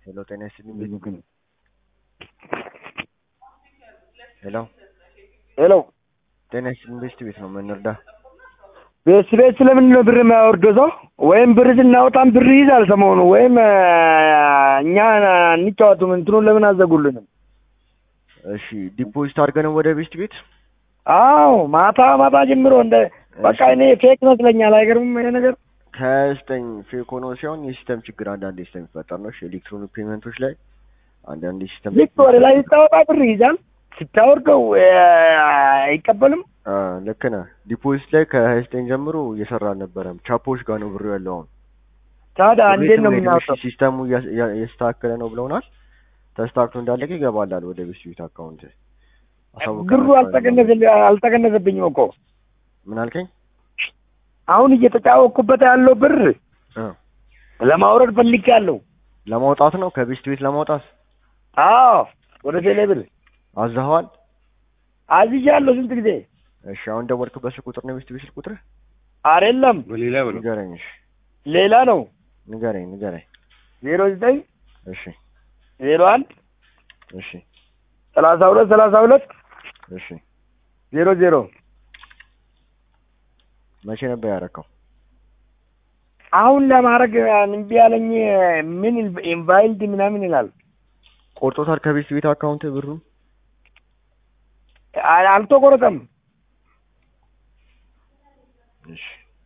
ሄሎ ጤና ይስጥልኝ ቤት ሄሎ ሄሎ ጤና ይስጥልኝ ቤስት ቤት ነው የምንረዳ ቤት ቤት ስለምንድን ነው ብር የማያወርደው ሰው? ወይም ብር ስናወጣም ብር ይይዛል ሰሞኑ ወይም እኛ እንጫወቱም እንትኑን ለምን አዘጉልንም? እሺ ዲፖዚት አድርገን ወደ ቤስት ቤት አዎ ማታ ማታ ጀምሮ እንደ በቃ እኔ ፌክ ይመስለኛል። አይገርምም ይሄ ነገር ከዘጠኝ ፌክ ሆኖ ሲሆን የሲስተም ችግር አንዳንዴ ስለሚፈጠር ነው። እሺ ኤሌክትሮኒክ ፔመንቶች ላይ አንዳንዴ ሲስተም ልክ ወደ ላይ ስታወጣ ብር ይይዛል፣ ስታወርደው አይቀበልም። ልክ ነህ። ዲፖዚት ላይ ከሀያ ዘጠኝ ጀምሮ እየሰራ አልነበረም። ቻፖች ጋር ነው ብሩ ያለው አሁን። ታዲያ እንዴት ነው የምናወጣው? ሲስተሙ እያስተካከለ ነው ብለውናል። ተስተካክሎ እንዳለቀ ይገባላል ወደ ቤስት ቤት አካውንት። ብሩ አልተቀነሰብኝም እኮ ምን አልከኝ? አሁን እየተጫወቅኩበት ያለው ብር ለማውረድ ፈልጌያለሁ። ለማውጣት ነው ከቤስት ቤት ለማውጣት። አዎ ወደ ቴሌ ብር አዛኸዋል? አዝዣለሁ ስንት ጊዜ። እሺ አሁን ደወልክበት ስልክ ቁጥር ነው የቤስት ቤት ስልክ ቁጥር? አይደለም በሌላ ብሎ ንገረኝ። እሺ ሌላ ነው። ንገረኝ ንገረኝ። ዜሮ ዘጠኝ እሺ ዜሮ አንድ እሺ ሰላሳ ሁለት ሰላሳ ሁለት እሺ ዜሮ ዜሮ መቼ ነበር ያደረከው? አሁን ለማድረግ እምቢ ያለኝ ምን ኢንቫይልድ ምናምን ይላል። ቆርጦታል ከቤስት ቤት አካውንት ብሩ? አልተቆረጠም። እሺ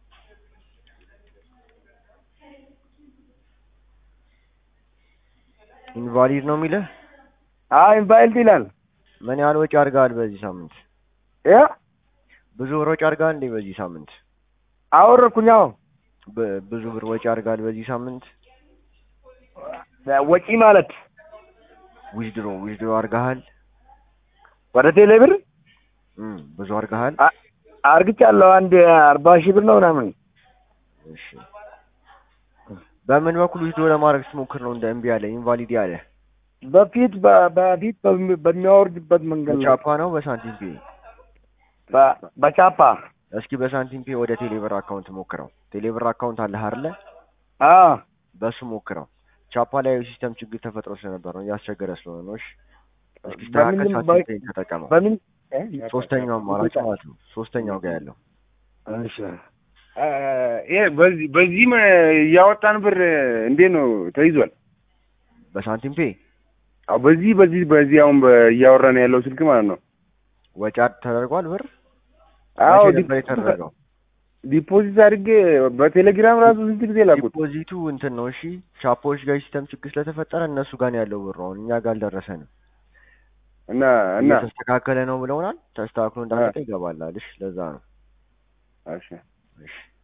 ኢንቫሊድ ነው የሚልህ? አዎ ኢንቫይልድ ይላል። ምን ያህል ወጪ አድርገሃል በዚህ ሳምንት? ያ ብዙ ብር ወጪ አድርገሃል እንዴ በዚህ ሳምንት? አወረድኩኝ። አዎ በ- ብዙ ብር ወጪ አድርገሃል በዚህ ሳምንት? ወጪ ማለት ዊዝድሮ ዊዝድሮ አድርገሃል? ወደ ቴሌ ብር እም ብዙ አድርገሃል? አ- አርግቻለሁ። አንድ አርባ ሺህ ብር ነው ምናምን። እሺ በምን በኩል ዊዝድሮ ለማድረግ ስትሞክር ነው እንደ እምቢ ያለ ኢንቫሊድ ያለ? በፊት በ- በፊት በሚ- በሚያወርድበት መንገድ ነው። በቻፓ ነው በሳንቲም ፔ? በ- በቻፓ እስኪ በሳንቲም ፔ ወደ ቴሌብር አካውንት ሞክረው። ቴሌብር አካውንት አለህ አይደለ? አዎ በሱ ሞክረው። ቻፓ ላይ ሲስተም ችግር ተፈጥሮ ስለነበር ነው እያስቸገረ ስለሆነ ነው። እሺ እስኪ ስተካከል በምን- ሳንቲም ፔን ተጠቀመው። በምን ሶስተኛው አማራጭ ማለት ነው። ሶስተኛው ጋር ያለው እሺ ይሄ በዚህ በዚህም እያወጣን ብር እንዴት ነው ተይዟል? በሳንቲም ፔ አዎ በዚህ በዚህ በዚህ አሁን በ- እያወራን ያለው ስልክ ማለት ነው። ወጪ ተደርጓል ብር አዎ መቼ ነበር የተደረገው? ዲፖዚት አድርጌ በቴሌግራም ራሱ ስንት ጊዜ ላኩት። ዲፖዚቱ እንትን ነው። እሺ ቻፖዎች ጋር ሲስተም ችግር ስለተፈጠረ እነሱ ጋር ነው ያለው ብሩ። አሁን እኛ ጋር አልደረሰንም። እና እና እየተስተካከለ ነው ብለውናል። ተስተካክሎ እንዳለቀ ይገባላል። እሺ ለዛ ነው። እሺ እሺ